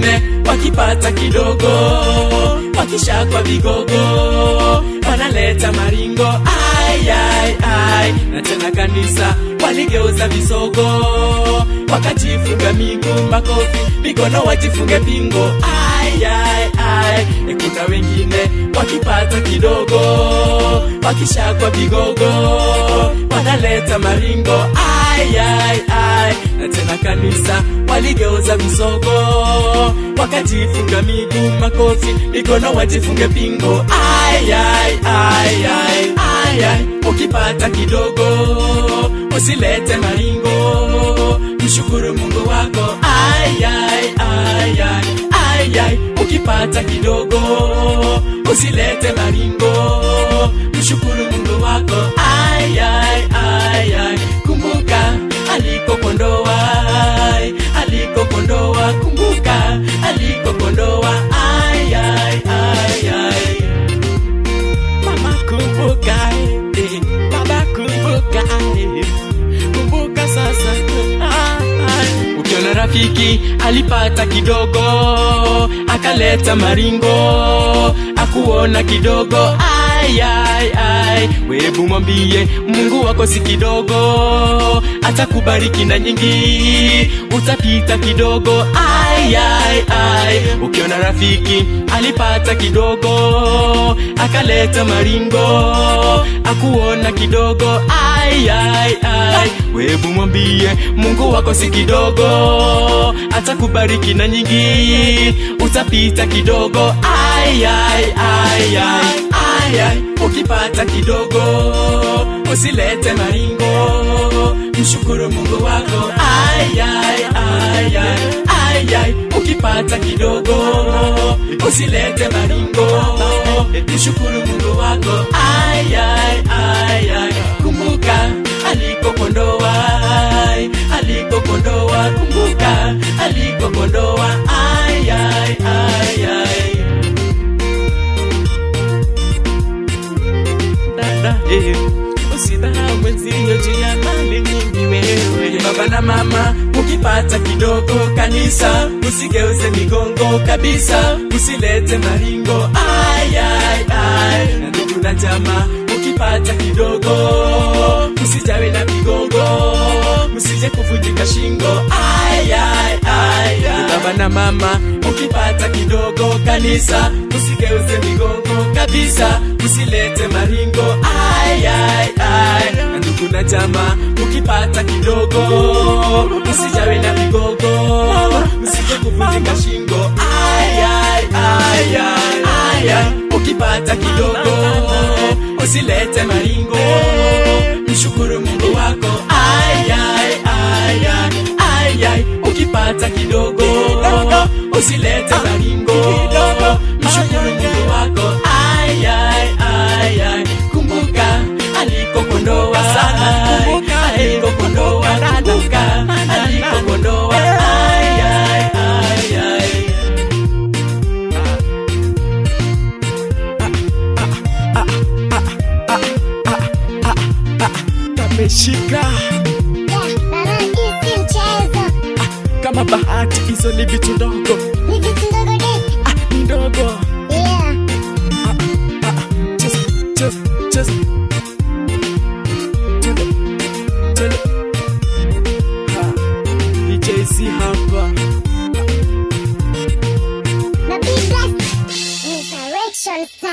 wengine wakipata kidogo wakishakwa vigogo wanaleta maringo ai, ai, ai. na tena kanisa waligeuza visogo wakajifunga miguu makofi mikono wajifunge pingo ai, ai, ai. E, kuna wengine wakipata kidogo wakishakwa vigogo wanaleta maringo ai, ai, ai. na tena kanisa waligeuza visogo wakajifunga miguu makofi mikono wajifunge pingo ai, ai, ai, ai, ai, ai. ukipata kidogo usilete maringo mshukuru mungu wako ai, ai, ai, ai, ai, ai. ukipata kidogo usilete maringo mshukuru mungu wako ai, ai, ai, ai. kumbuka alikokondoa ai, alikokondoa kumbuka alikokondoa ai, ai, ai, ai. Mama kumbuka, eh, baba kumbuka, eh, kumbuka sasa. Ah, ah. Ukiona rafiki alipata kidogo akaleta maringo akuona kidogo ai, ai, ai. Webu mwambie Mungu wako si kidogo, atakubariki na nyingi, utapita kidogo ai, ai, ai. Ukiona rafiki alipata kidogo akaleta maringo akuona kidogo ai, ai, ai. Webu mwambie Mungu wako si kidogo, atakubariki na nyingi, utapita kidogo ai, ai, ai, ai, ai, ai. Ukipata kidogo usilete maringo, mshukuru Mungu wako ai, ai, ai, ai, ai, ai. Ukipata kidogo usilete maringo, mshukuru Mungu wako ai, ai, ai, ai. Kumbuka alikokondoa ai, alikokondoa kumbuka alikokondoa ai, ai, ai, ai. dada eh, usidharau mwenzio juu ya mali nyingi wewe baba na mama ukipata kidogo kanisa usigeuze migongo kabisa usilete maringo ai, ai, ai. na ndugu na jamaa ukipata kidogo usijawe na migongo msije kuvunjika shingo ai, ai, ai, ai. baba na mama ukipata kidogo kanisa usigeuze migongo kabisa usilete maringo ai, ai, ai. na ndugu na jamaa ukipata kidogo usijawe na migogo usije kuvunjika shingo ai, ai, ai, ai, ai, ai. ukipata kidogo usilete maringo mshukuru mungu wako ai, ai, ai, ai, ai, ai. ukipata kidogo usilete maringo mshukuru mungu wako ai, ai, ai, ai. kumbuka alikokondoa alikokondoa kumbuka alikokondoa ai, ai, ai, ai. kameshika Baraki si mchezo, kama bahati hizo ni vitu ndogo ni vitu ndogo de. ah, ni ndogo Yeah. Just, just, just. Twende, twende. Ha, DJC hapa Na be blessed. Insurrection style.